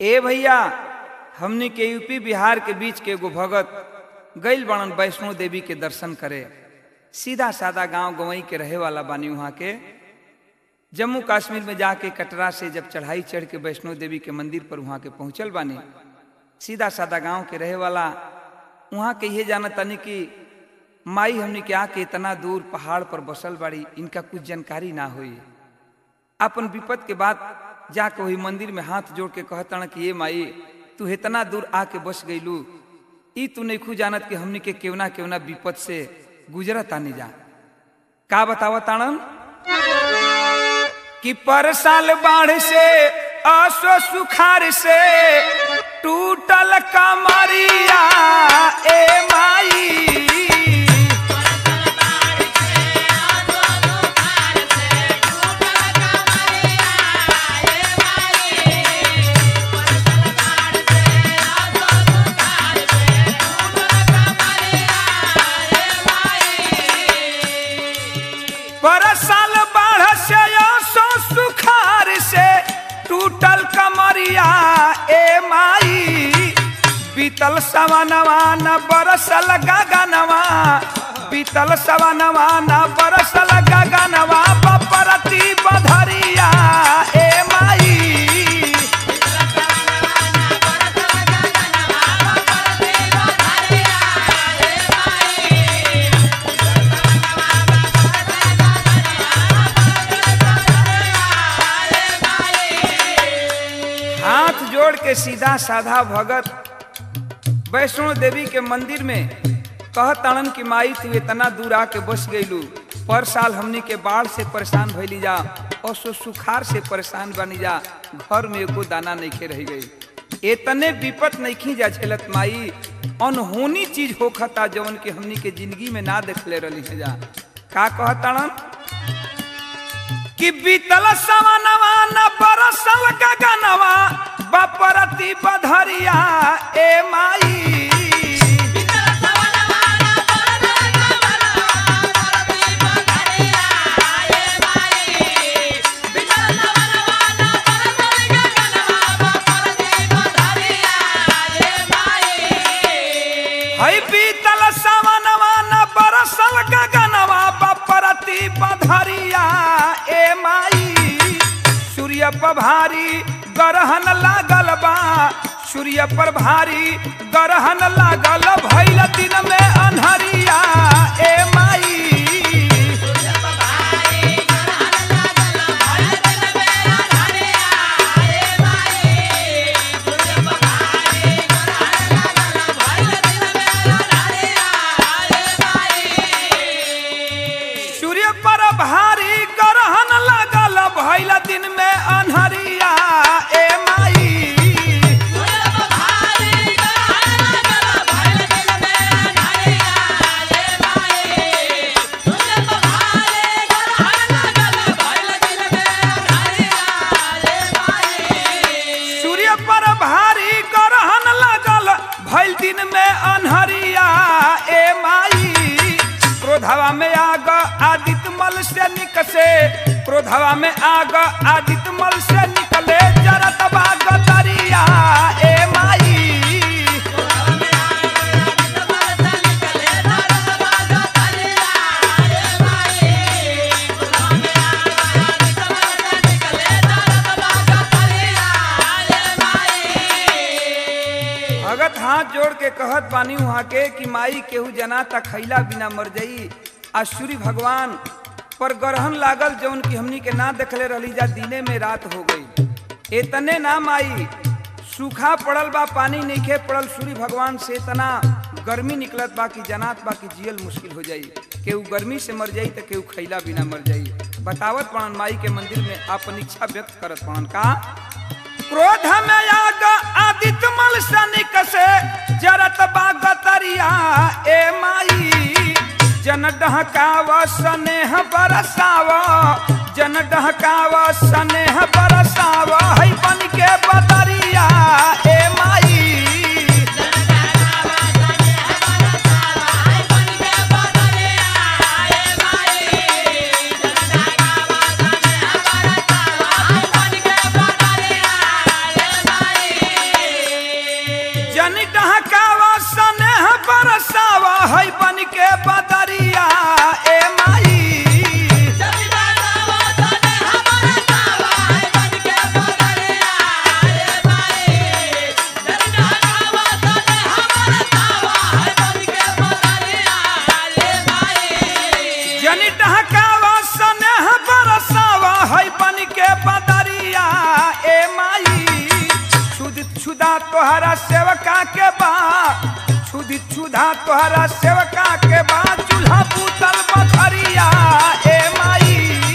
ए भैया हमनी के यूपी बिहार के बीच के एगो भगत गैल बणन वैष्णो देवी के दर्शन करे सीधा सादा गांव गवई के रहे वाला बानी वहाँ के जम्मू कश्मीर में जाके कटरा से जब चढ़ाई चढ़ के वैष्णो देवी के मंदिर पर वहाँ के पहुँचल बानी सीधा सादा गांव के रहे वाला वहाँ के ये जाना तनी कि माई हमने के आके इतना दूर पहाड़ पर बसल बाड़ी इनका कुछ जानकारी ना हुई अपन विपत के बाद जाके वही मंदिर में हाथ जोड़ के कहतन कि ये माई तू इतना दूर आके बस गईलू ई तू नहीं खू जानत कि हमनी के केवना केवना विपत से गुजरत आनी जा का बतावा ताणन कि पर साल बाढ़ से असो सुखार से टूटल कमरिया ए माई बरसाल बाढ़ से सो सुखार से टूटल कमरिया ए माई बीतल सवनवा न बरसल गगनवा बीतल सवनवा न बरसल गगनवा बपरती बधरिया ए माई हाथ जोड़ के सीधा साधा भगत वैष्णो देवी के मंदिर में कह ताड़न की माई तू इतना दूर आके बस गईलू पर साल हमनी के बाढ़ से परेशान भइली जा और सो सुखार से परेशान बनी जा घर में एको दाना नहीं रह गई इतने विपत नहीं जा झेलत माई अनहोनी चीज होखता जवन के हमनी के जिंदगी में ना देखले रही है जा का कहताड़न कि बीतल सवनवा न बरसल गगनवा बपरती बधरिया ए माई हई बीतल सवनवा न बरसल गगनवा बपरती बधरिया ए माई सूर्य पर भारी गरहन लागल बा सूर्य पर भारी गरहन लागल भैल दिन में अन्हरिया ए माई सूर्य पर भारी गरहन लागल भैल दिन में अन्हरिया ए माई सूर्य पर भारी गरहन लागल भैल दिन में अन्हरिया ए माई क्रोधवा में आग आदित्य मल से निकसे क्रोधवा में आग आदित्य मल से निकले जरत बाग दरिया ए माई भगत हाथ जोड़ के कहत बानी वहाँ के कि माई केहू जना तक खैला बिना मर जाई आ सूर्य भगवान पर ग्रहण लागल जौन की हमनी के ना देखले रहली जा दिने में रात हो गई इतने ना माई सूखा पड़ल बा पानी नइखे पड़ल सूर्य भगवान से इतना गर्मी निकलत बा कि जनात बा कि जियल मुश्किल हो जाई केहू गर्मी से मर जाई तो केहू खैला बिना मर जाई बतावत पड़न माई के मंदिर में अपन इच्छा व्यक्त करत पड़न का क्रोध में आग आदित्य मल सनिक से जरत बाग तरिया ए माई जन डहकाव स्नेह बरसाव जन डहकाव स्नेह बरसाव है बन के बदरिया ए माई है बन के बदरिया ए माई जनी डहकावा स्नेह बरसावा है बन के बदरिया ए माई छुद छुदा तोहरा सेवका के बा छुद छुदा तोहरा सेवका के बा चूल्हा बूतल बखरिया ए माई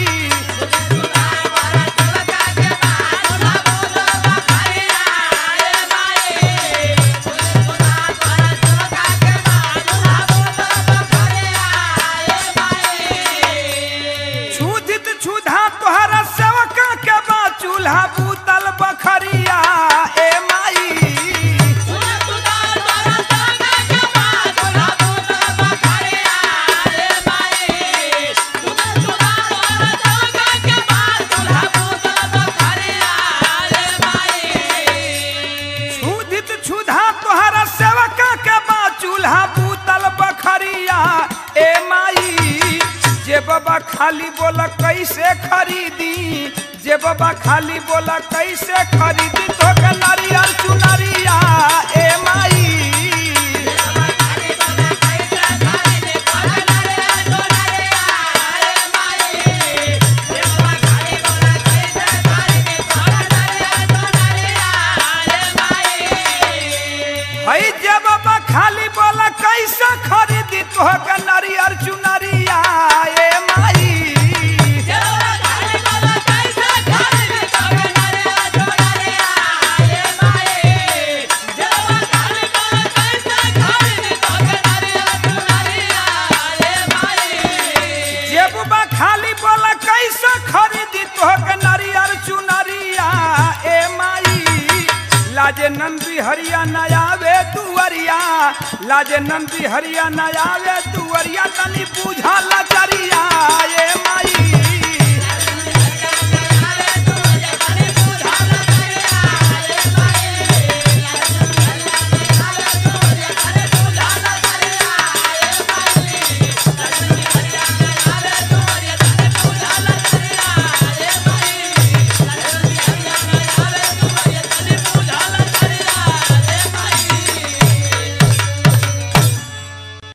छुदित छुधा तोहरा सेवका के बा चूल्हा बूतल बखरिया ए माई छुदित छुधा तोहरा सेवका के बा चूल्हा बूतल बखरिया ए माई जे बाबा खाली बोला कैसे खरीदी जे बाबा खाली बोला कैसे खरीदी तो के नारियल चुनरिया ए माई हई जे बाबा खाली बोला कैसे खरीदी तो के नारियल चुनरिया ए माई जेबुबा खाली बोला कैसे खरीदी तोहके नारियल चुनरिया ए माई लाजे नंदी हरिया नयावे दुवरिया लाजे नंदी हरिया नयावे दुवरिया तनी बुझा लचरिया ए माई